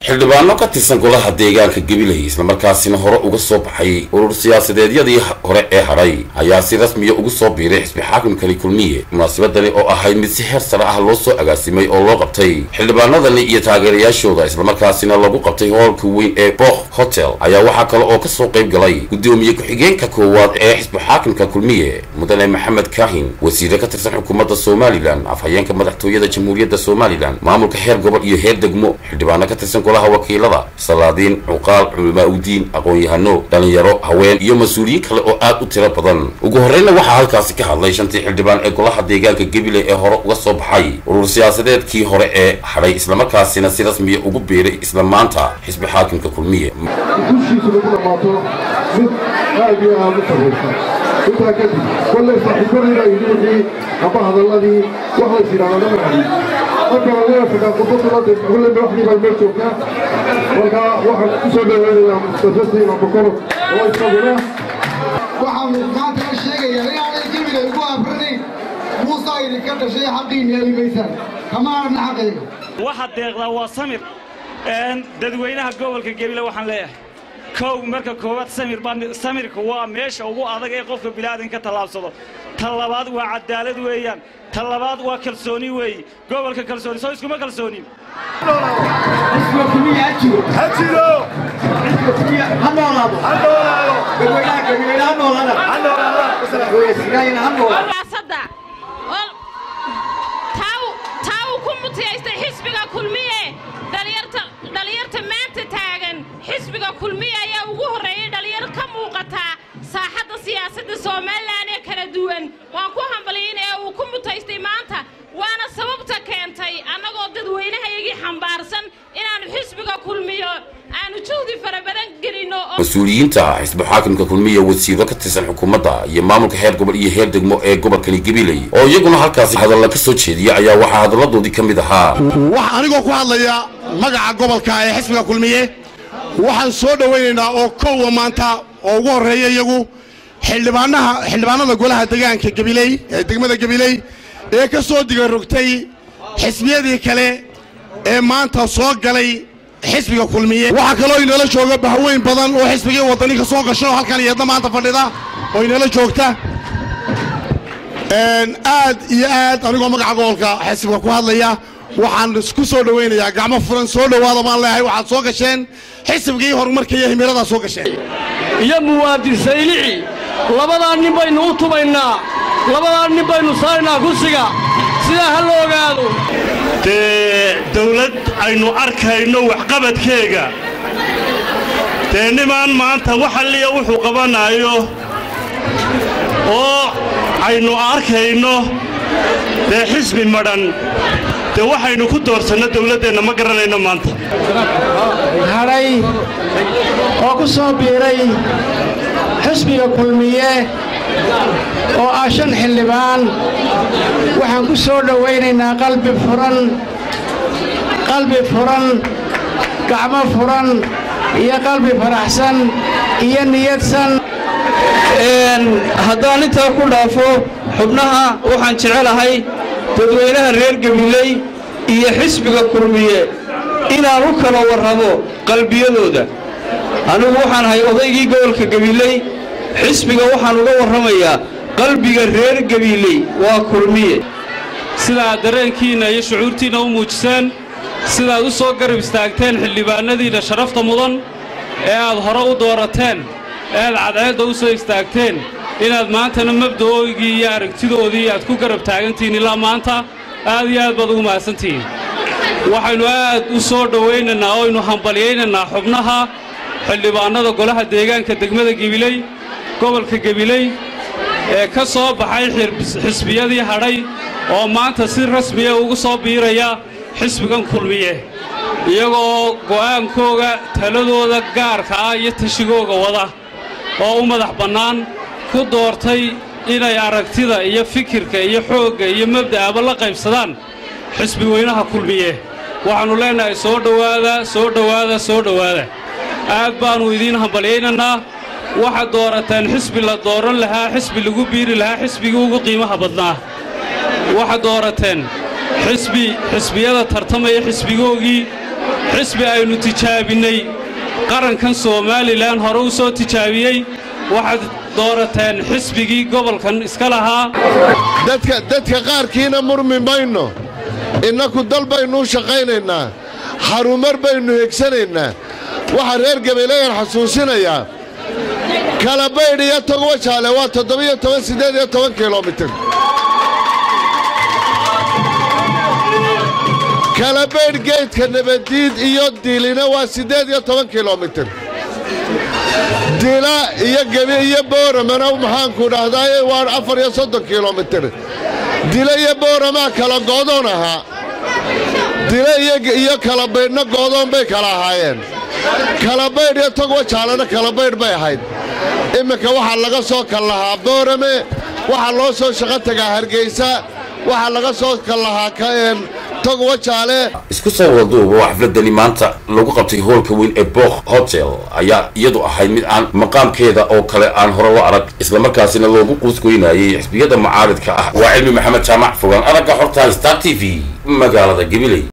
xildhibaano ka tirsan golaha deegaanka gabiley islamarkaasina hore uga soo baxay urur siyaasadeedyadii hore ee hadhay ayaa si rasmiya ugu soo biiray xisbi xaakimkani kulmiye munaasabadani oo ahayd mid si heer sare ah loo soo agaasimay oo loo qabtay xildhibaanadani iyo taageerayaashooda islamarkaasina lagu qabtay hoolka weyn ee booq hotel ayaa waxaa kale oo kasoo qayb galay guddoomiye ku-xigeenka koowaad ee xisbi xaakimka kulmiye mudane maxamed kaahin wasiire ka tirsan xukuumadda somalilan afhayeenka madaxtooyada jamhuuriyadda somalilan maamulka heer gobol iyo heer degmo xildhibaano ka tirsan golaha wakiilada salaadiin cuqaal culamaa udiin aqoon-yahano dhalinyaro haween iyo mas-uuliyiin kale oo aad u tiro badan ugu horreyna waxaa halkaasi ka hadlay shantii xildhibaan ee golaha deegaanka gabiley ee hore uga soo baxay urur siyaasadeedkii hore ee hadhay islamarkaasina si rasmiya ugu biiray isla maanta xisbi xaakimka kulmiye dushiisu lagu dhammaato mid aad iyo aad u sarraysa intaa kadib kollay saaxiibadayda yidhi wixii amba hadalladii wax lays yidhahdo lama hadin marka laga fadhaa khudbadulada kulle madaxdii baa meel joogtaa marka waxaan ku soo dhaweynayaa mustafa siina bokoro oo isaguna waxaanu maanta ka sheegayaa inaanay gebiga ugu abranayn muusaa idinka dhashay xaqiinni heli maysaan kama arna xaqayga waxa deeqdaa waa samir dadweynaha gobolka gebile waxaan leeyahay kow marka koowaad samir samirka waa meesha ugu adag ee qofka bilaadan ka tallaabsado ta labaad waa cadaalad weeyaan ta labaad waa kalsooni weeye gobolka kalsooni soo iskuma kalsoonin taa uu ku mutiyaystay xisbiga kulmiye dhalinyarta maanta taagan xisbiga kulmiye ayaa ugu horreeyey dhalinyaro ka muuqataa saaxadda siyaasadda somalilan ee kala duwan waan ku hambalyin ee uu ku mutaystay maanta waana sababta keentay annagoo dadweynahayagii xambaarsan inaannu xisbiga kulmiyo aanu juhdi fara badan gelinno mas-uuliyiinta xisbi xaakimka kulmiye wasiiro ka tirsan xukuumadda iyo maamulka heer gobol iyo heer degmo ee gobolkani gabiley oo iyaguna halkaasi hadalla ka soo jeediya ayaa waxaa hadalladoodii ka mid ahaa wax anigoo ku hadlaya magaca gobolka ee xisbiga kulmiye waxaan soo dhowaynaynaa oo kowa maanta oo ugu horreeya iyagu xildhibaanaha xildhibaanada golaha degaanka gabiley ee degmada gabiley ee ka soo digarogtay xisbiyadii kale ee maanta soo galay xisbiga kulmiye waxaa kaloo inala jooga bahweyn badan oo xisbigii waddani ka soo gasho halkan iyadna maanta fadhida oo inala joogta aad iyo aad anigoo magaca gobolka xisbiga ku hadlaya waxaan isku soo dhowaynayaa gacmo furan soo dhowaada baan leeyahay waxaad soo gasheen xisbigii horumarka iyo himiladaad soo gasheen iyo muwaadin saylici labadaa nin baynu u tubaynaa labadaa nin baynu saaraynaa kursiga sidaa ha la ogaado dee dawlad aynu arkayno waxqabadkeega dee nimaan maanta waxalliya wuxuu qabanaayo oo aynu arkayno dee xisbi madhan dee waxaynu ku doorsanno dawladdeenna ma garanayno maanta hadhay oo ku soo biiray xisbiga kulmiye oo ah shan xildhibaan waxaan ku soo dhowaynaynaa qalbi furan qalbi furan gacmo furan iyo qalbi faraxsan iyo niyadsan haddaan intaa ku dhaafo xubnaha waxaan jecelahay dadweynaha reer gabiley iyo xisbiga kulmiye inaan u kala warramo qalbiyadooda anigu waxaan ahay odaygii gobolka gabiley xisbiga waxaan uga warramayaa qalbiga reer gabiiley waa kulmiye sidaad dareenkiinna iyo shucuurtiinna u muujiseen sidaad u soo garab istaagteen xildhibaannadiinna sharafta mudan ee aad hore u doorateen ee aad cadceedda u soo istaagteen inaad maantana mabda'oygii iyo aragtidoodii aad ku garab taagantihiin ilaa maanta aad iyo aad baad ugu mahadsantihiin waxaynu aad u soo dhowaynaynaa oo aynu hambalyaynaynaa xubnaha xildhibaannada golaha deegaanka degmada gebiley gobolka gebiley ee ka soo baxay xisbiyadii hadhay oo maanta si rasmiya ugu soo biiraya xisbigan kulmiye iyagoo go'aankooga taladooda gaarka ah iyo tashigooga wada oo u madax bannaan ku doortay inay aragtida iyo fikirka iyo xoogga iyo mabda'aba la qaybsadaan xisbi weynaha kulmiye waxaannu leennahay soo dhowaada soo dhowaada soo dhowaada aad baannu idiin hambalyaynaynaa waxaad doorateen xisbi la dooran lahaa xisbi lagu biiri lahaa xisbigii ugu qiimaha badnaa waxaad doorateen xisbi xisbiyada tartamaya xisbigoogii xisbi aynu tijaabinnay qarankan somalilan hore u soo tijaabiyey waxaad doorateen xisbigii gobolkan iska lahaa dadka dadka qaarkiina murmi mayno innaku dal baynu u shaqaynaynaa harumar baynu hegsanaynaa waxaa reer gabeeleyan xasuusinayaa kalabaydh iyo togwajaale waa toddobiyo toban siddeed iyo toban kilomitir kalabaydh geydka nabaddiid iyo diilina waa siddeed iyo toban kilomitir dila iyo gebi iyo booramana maxaanku dhahdaye waa afar iyo soddon kilomitir dila iyo booramaa kala goodoon ahaa dila iyo kalabaydhna goodoon bay kala ahaayeen kalabaydh iyo togwajaalena kalabaydh bay ahayd imminka waxaa laga soo kal lahaa boorame waxaa loo soo shaqo tagaa hargaysa waxaa laga soo kal lahaa kaen togwajaale isku soo wadaduuba waa xafladani maanta lagu qabtay hoolka weyn ee book hotel ayaa iyadu ahayd mid aan maqaamkeeda oo kale aan hore loo arag islamarkaasina loogu quusgoynayay xisbiyada mucaaridka ah waa cilmi maxamed jaamac fogaan aragga xorta star t v magaalada gabiley